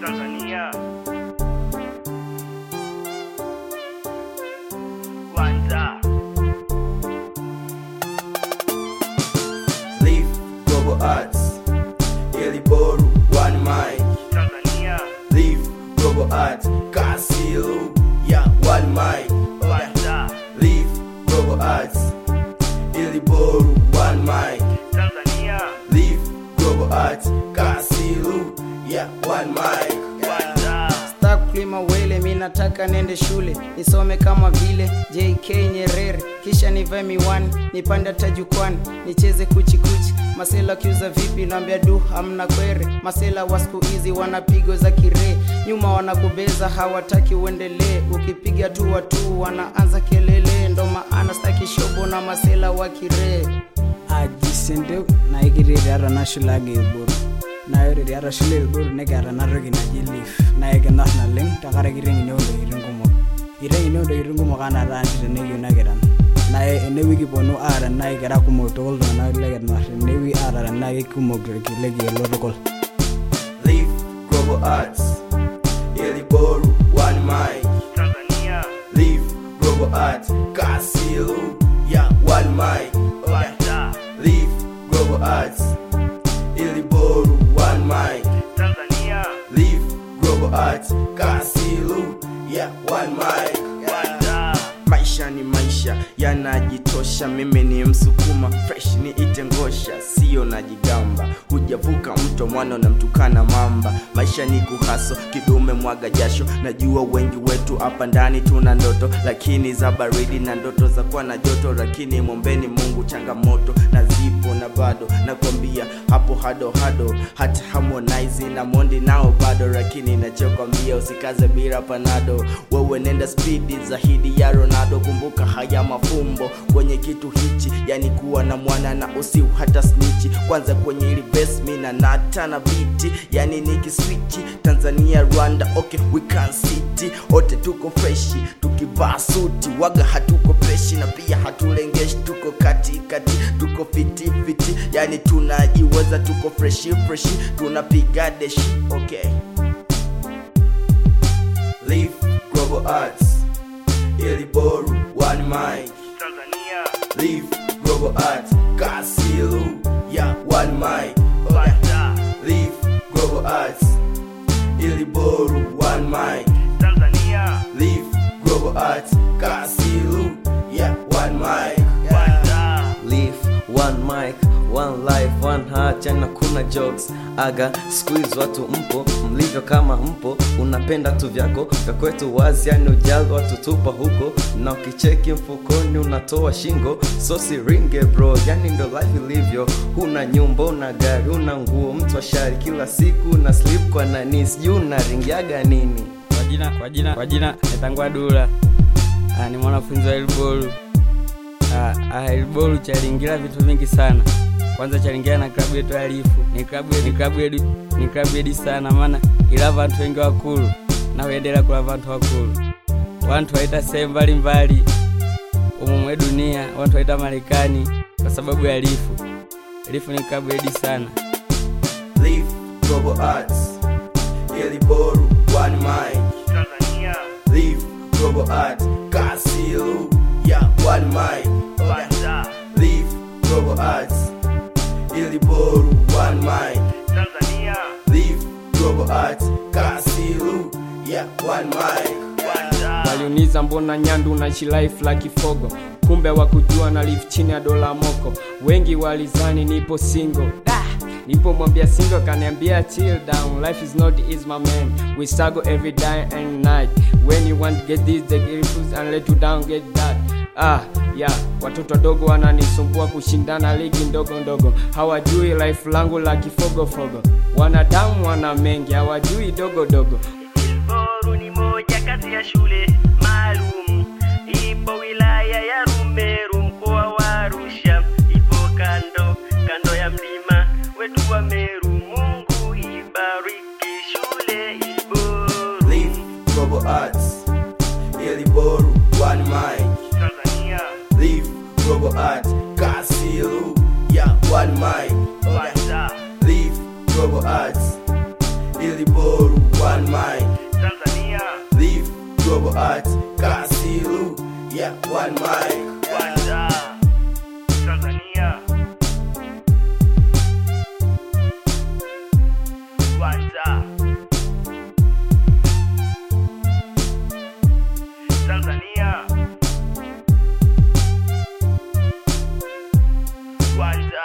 Tanzania. Kwanza. Leaf Global Arts Iliboru One Mic Tanzania. Leaf Global Arts Kasilu Yeah One Mic Kwanza. Leaf Global Arts Iliboru One Mic Tanzania. Leaf Global Arts Kasilu Yeah One Mic Kwanza. Sitaki kulima wele, mi nataka nende shule nisome kama vile JK Nyerere, kisha nivae miwani nipande hata jukwani nicheze kuchikuchi. Masela kiuza vipi, naambia du hamna kwere. Masela wa siku hizi wanapigo za kiree, nyuma wanakubeza, hawataki uendelee. Ukipiga tu watu wanaanza kelele, ndo maana staki shobo na masela wa kiree. ajisente naikiriri ata nashulage ilburu nayoriri ata shule ilburu nekiata enatoki naji leaf naikinor naleng tenkaraki iteng'eni ontokitin kumok iteng'eni ontokitin kumok anaa taanchi tenekiu nekiran naa enewiki kiponu aara nai kira kumok tukul tung'anak lekinor enewiki aara tenaa kekumok lekielo tukul Leaf Global Arts Iliboru One Mic Tanzania. Leaf Global Arts Kasilu Yeah One Mic Kwanza. Leaf Global Arts Iliboru One Mic Tanzania. Leaf Global Arts Kasilu Yeah One Mic Kwanza. maisha ni maisha yanajitosha mimi ni msukuma fresh ni ite ngosha sio najigamba hujavuka mto mwana unamtukana mamba maisha ni kuhaso kidume mwaga jasho najua wengi wetu hapa ndani tuna ndoto lakini za baridi na ndoto za kuwa na joto lakini mwombeni mungu changamoto na zipo na bado nakwambia hapo hado hado hata harmonize na mondi nao bado lakini nachokwambia usikaze bila panado wewe nenda spidi zaidi ya ronaldo kumbuka haya mafumbo kwenye kitu hichi yani kuwa na mwana na usiu hata snichi kwanza kwenye ili base mi na nata na biti yani nikiswichi tanzania rwanda okay we can city wote tuko freshi tukivaa suti waga hatuko peshi na pia hatulengeshi tuko katikati tuko fiti fiti yani tunajiweza tuko freshi freshi tunapiga deshi okay Leaf Global Arts Iliboru One Mic Tanzania. Leaf Global Arts Kasilu Yeah One Mic Kwanza. Leaf Global Arts Iliboru One Mic Tanzania. Leaf Global Arts Kasilu Yeah One Mic Kwanza. Leaf, one mic, one life, one heart, jana kuna jokes aga squeeze watu mpo mlivyo kama mpo unapenda tu vyako vya kwetu wazi yani ujali watu tupa huko na ukicheki mfukoni unatoa shingo so siringe bro yani ndo life ilivyo huna nyumba una gari una nguo mtu ashari kila siku na slip kwa nani sijui unaringiaga nini kwa jina kwa jina kwa jina natangwa dula ah, ni mwanafunzi wa elbolu ah, ah, elbolu chalingira vitu vingi sana kwanza chalingira na klabu yetu ya lifu ni klabu ni klabu yetu ni klabu yetu sana maana ila vantu wengi wakulu na uendela kula vantu wakulu wantu waita sehemu mbalimbali umu mwe dunia wantu waita marekani kwa sababu ya lifu lifu ni klabu yetu sana Leaf Global Arts Iliboru One Mic Tanzania. Leaf Global Arts Kasilu Yeah One Mic Kwanza. Leaf Global Arts Iliboru One Mic Tanzania. Leaf Global Arts Kasilu Yeah One Mic Kwanza. waliuniza mbona nyandu unaishi life la kifogo kumbe wakujua na live chini ya dola moko wengi walizani nipo single da nipo mwambia single kaniambia chill down life is not easy my man we struggle every day and night when you want to get this they refuse and let you down get that ah yeah watoto wadogo wananisumbua kushindana ligi ndogo ndogo hawajui life langu la kifogofogo wanadamu wana mengi hawajui dogo dogo Ilboru ni moja kati ya shule maalum, ipo wilaya ya Rumeru, mkoa wa Arusha, ipo kando kando ya mlima wetu wa Meru. Mungu ibariki shule Ilboru. Leaf Global Arts Iliboru One Mic Tanzania. Leaf Global Arts Kasilu Yeah One Mic Kwanza. Leaf Global Arts Iliboru one mic Tanzania live global art kasilu yeah one mic kwanza Tanzania kwanza Tanzania kwanza